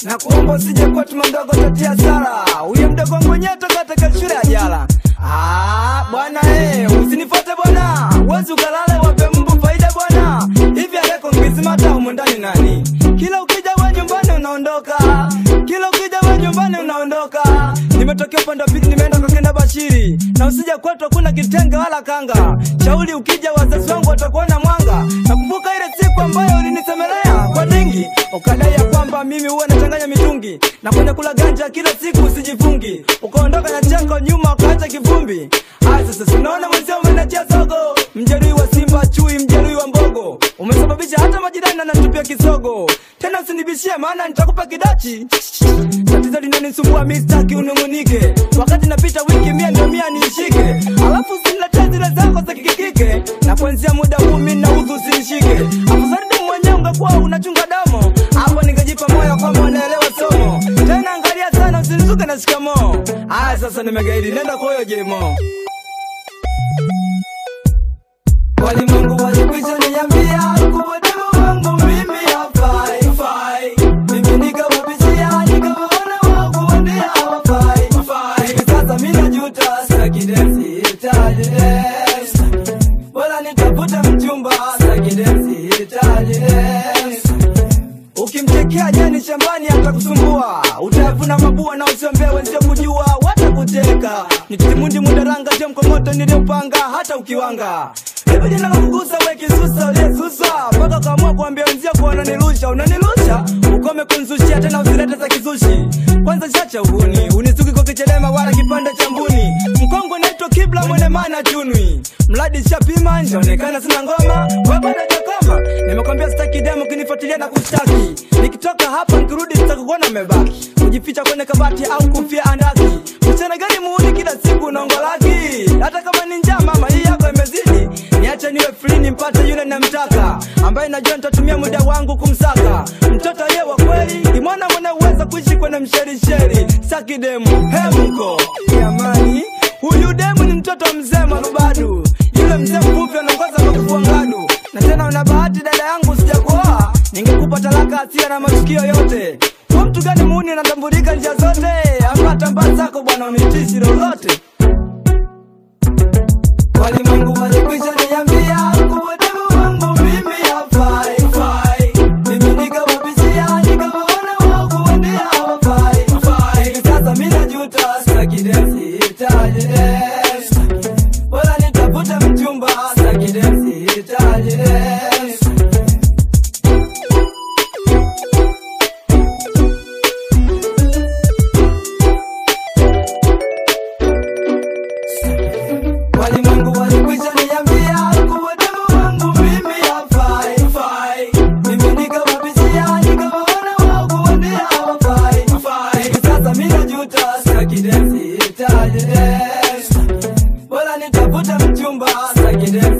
na kuomba usije kuwa tuma mdogo tatia sara huyo mdogo wangu wenyewe toka katika shule ya jala Ah, bwana eh, usinifuate bwana wezi ukalale wape mbu faida bwana hivi aleko ngizimata humu ndani nani kila ukija we nyumbani unaondoka kila ukija we nyumbani unaondoka nimetokea upande wa pili nimeenda kwa kenda bashiri na usija kwetu hakuna kitenge wala kanga shauli ukija wazazi wangu watakuona mwanga nakumbuka ile siku ambayo ulinisemelea kwa dingi ukadai ya kwamba mimi huwa nachanganya mitungi na kwenye kula ganja kila siku usijifungi ukaondoka na chako nyuma ukaacha kivumbi aya sasa sinaona mwenzio umenachia sogo mjeruhi wa simba chui mjeruhi wa mbogo umesababisha hata majirani anatupia kisogo tena usinibishie maana nitakupa kidachi tatizo linanisumbua mi sitaki unung'unike wakati napita wiki mia ndio mia niishike alafu usiniletee zile zako za kikikike na kuanzia muda huu mi naudhu usinishike afusaridi mwenyewe ungekuwa unachunga damu hapo ningejipa moyo kwamba unaelewa somo tena angalia sana usinizuke na shikamoo aya sasa nimegaidi nenda kwa huyo jemo walimwengu walikwisha niambia kuwademu wangu mimi hafai fai. mimi nikawabishia nikawaona wakuambia hawafai fai. hivi sasa mi najuta stakidesi tajidesi wala nitafuta mchumba stakidesi tajidesi ukimtekea jani shambani atakusumbua utavuna mabua na usiombea wenzio kujua watakuteka nitimundi mudaranga sio mkomoto niliopanga hata ukiwanga hivi jina kukugusa we kisusa uliyesusa mpaka ukaamua kuambia wenzio kuwa unanirusha unanirusha ukome kunzushia tena usilete za kizushi kwanza shacha uhuni unisuki kwa kichelema wala kipande cha mbuni mkongwe naitwa kibla mwene mana chunwi mradi shapima njaonekana sina ngoma wabadajakoma nimekwambia sitaki demo kinifuatilia na kushtaki nikitoka hapa nikirudi sitakukuona umebaki kujificha kwenye kabati au kufia andaki mchana gani muuni kila siku unaongolaki hata kama ni njaa mama hii yako imezidi niache niwe free nimpate yule namtaka ambaye najua nitatumia muda wangu kumsaka mtoto aliye wa kweli ni mwana mwenye uweza kuishi kwenye msherisheri saki demu hemko jamani huyu demu ni mtoto mzee marubadu yule mzee mfupi anaongoza kwa kufua ngadu na tena una bahati dada yangu sijakuoa ningekupa talaka asia na matukio yote kwa mtu gani muuni anatambulika njia zote ama tambaa zako bwana unitishi lolote walimwengu walikwisha niambia kuwa demu wangu mimi hafai fai. mimi nikawabishia nikawaona wakuambia hawafai fai. hivi sasa mi najuta stakidesi tajidesi wala nitafuta mchumba stakidesi tajidesi walimwengu walikwisha niambia kuwa demu wangu mimi hafai fai. mimi nikawabishia nikawaona wakuambia hawafai fai. hivi sasa mi najuta stakidesi tajidesi wala nitafuta mchumba stakidesi